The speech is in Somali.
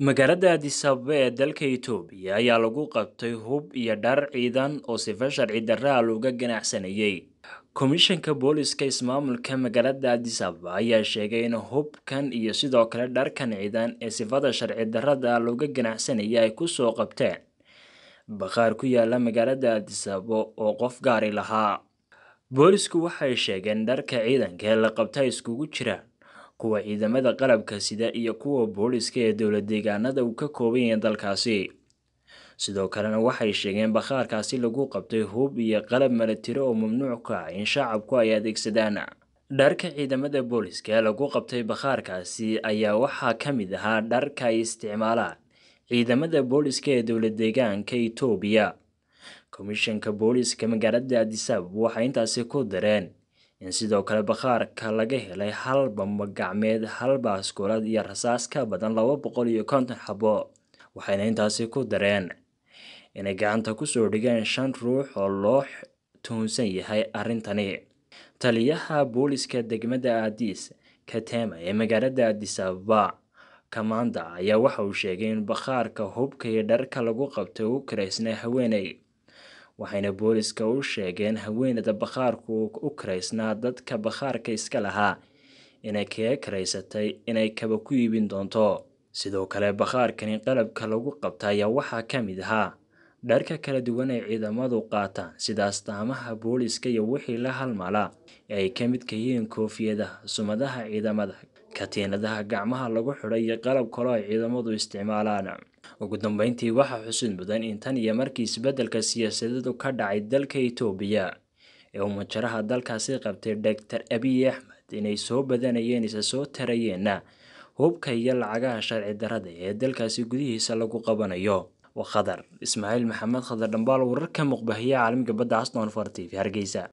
magaalada addis ababa ee dalka itoobiya ayaa lagu qabtay hub iyo dhar ciidan oo sifa sharci darra looga ganacsanayay komishanka booliska ismaamulka magaalada addis ababa ayaa sheegay in hubkan iyo sidoo kale dharkan ciidan ee sifada sharci darrada looga ganacsanaya ay kusoo qabteen bakhaar ku yaala magaalada addis ababa oo qof gaari lahaa boolisku waxay sheegeen dharka ciidanka ee la qabta iskugu jiraan kuwa ciidamada qalabka sida iyo kuwa booliska ee dowlad deegaanada uu ka kooban yahay dalkaasi sidoo kalena waxay sheegeen bakhaarkaasi lagu qabtay hub iyo qalab milatiro oo mamnuuc ka ah in shacabku ay adeegsadaan dharka ciidamada booliska ee lagu qabtay bakhaarkaasi ayaa waxaa ka mid ahaa dharka ay isticmaalaan ciidamada booliska ee dowlad deegaanka itoobiya komishanka booliska magaalada addis ababa waxay intaasi ku dareen in sidoo kale bakhaarka laga helay hal bamba gacmeed hal baaskoolad iyo rasaas ka badan laba boqol iyo konton xabo waxayna intaasi ku dareen inay gacanta kusoo dhigeen shan ruux oo loo tuhunsan yahay arrintani taliyaha booliska degmada addis katema ee magaalada addis ababa kamanda ayaa waxa uu sheegay in bakhaarka hubka iyo dharka lagu qabtay u karaysnay haweeney waxayna booliska u sheegeen haweeneyda bakhaarku u karaysnaa dadka bakhaarka iska lahaa inay kaga karaysatay inay kaba ku iibin doonto sidoo kale bakhaarkani qalabka lagu qabta ayaa waxaa ka mid ahaa dharka kala duwan ay ciidamadu qaataan sida astaamaha booliska iyo wixii la halmala ee ay ka midka yihiin koofiyadaha sumadaha ciidamada katiinadaha gacmaha lagu xidho iyo qalab kaloo ay ciidamadu isticmaalaan ugu dambeyntii waxaa xusid mudan in tan iyo markii isbeddelka siyaasadeedu ka dhacay dalka itoobiya ee uu majaraha dalkaasi qabtay doctor abiy axmed inay soo badanayeen isa soo tarayeenna hubka iyo lacagaha sharci darrada ee dalkaasi gudihiisa lagu qabanayo waa khadar ismaaciil maxamed khadar dhambaal wararka muqbahiya caalamiga badda aston for t v hargeysa